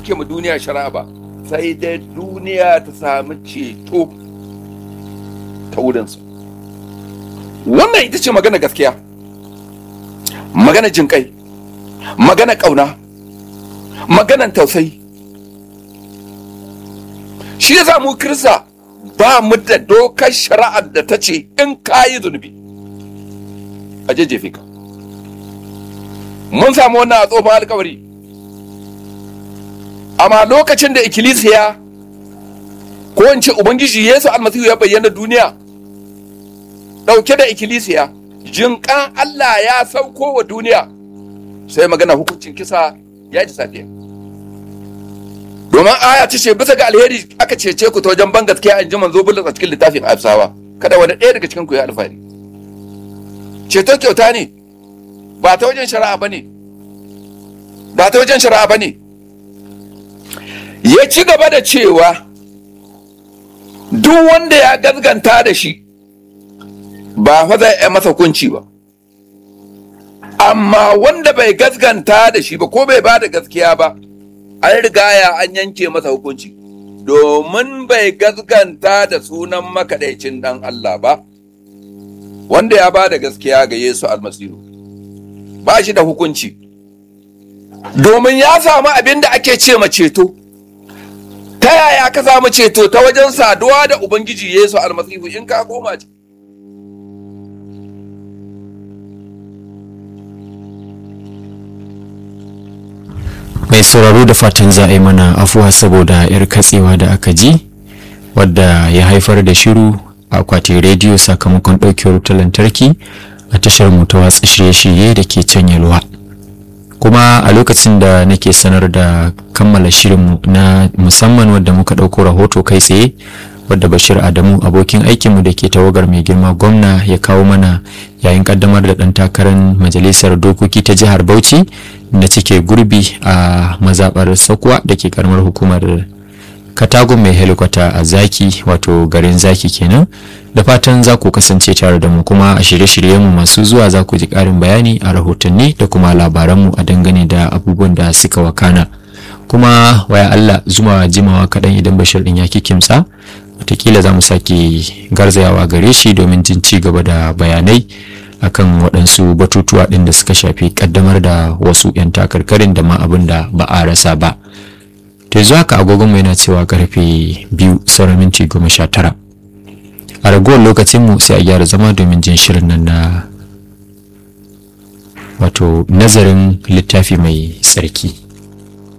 yanke ma duniya shari'a ba sai dai duniya ta sami ceto ta wurinsu wannan ita ce magana gaskiya magana jinƙai magana ƙauna maganan tausayi shi ya mu kirista ba mu da dokar shari'ar da ta ce in ka yi zunubi a jejjefe ka mun samu wannan a tsofin alkawari amma lokacin da ikkilisiya ko in ce ubangiji yesu almasihu ya bayyana duniya ɗauke da ikkilisiya jinƙan allah ya sauko wa duniya sai magana hukuncin kisa ya ji safiya domin aya ta ce bisa ga alheri aka cece ku ta wajen ban gaskiya in ji manzo bulus a cikin littafin afsawa kada wani ɗaya daga cikin ku ya alfahari ceto kyauta ne ba ta wajen shari'a ba ne ba ta wajen shari'a ba ne ya ci gaba da cewa duk wanda ya gazganta da shi ba fa zai yi masa hukunci ba amma wanda bai gazganta da shi ba ko bai ba da gaskiya ba an rigaya an yanke masa hukunci domin bai gazganta da sunan makaɗaicin ɗan Allah ba wanda ya ba da gaskiya ga Yesu almasihu ba shi da hukunci domin ya samu abin da ake ce ma ceto ta yaya ka samu ceto ta wajen saduwa da ubangiji Yesu almasihu in ka koma ce mai sauraro da fatan za a yi mana afuwa saboda yar katsewa da aka ji wadda ya haifar da shiru a akwatin rediyo sakamakon ɗaukewar wutar lantarki a tashar mu ta watsa shirye-shirye da ke can yalwa kuma a lokacin da nake sanar da kammala shirinmu na musamman wadda muka ɗauko rahoto kai tsaye wadda bashir adamu abokin aikinmu da ke tawagar mai girma gwamna ya kawo mana yayin kaddamar da ɗan takarar majalisar dokoki ta jihar bauchi da cike gurbi a mazaɓar sakwa da ke karamar hukumar katagun mai helikwata a zaki wato garin zaki kenan da fatan za ku kasance tare da mu kuma a shirye-shiryenmu masu zuwa za ku ji ƙarin bayani a rahotanni da kuma labaranmu a dangane da abubuwan da suka wakana kuma waya Allah zuma jimawa kaɗan idan bashir ɗin ya kikimsa watakila za mu sake garzayawa gare shi domin jin ci gaba da bayanai akan waɗansu batutuwa ɗin da suka shafi ƙaddamar da wasu 'yan takarkarin da ma abin da ba a rasa ba to yanzu haka agogonmu yana cewa karfe biyu sauran minti goma sha tara a ragowar lokacinmu sai a gyara zama domin jin shirin nan na wato nazarin littafi mai tsarki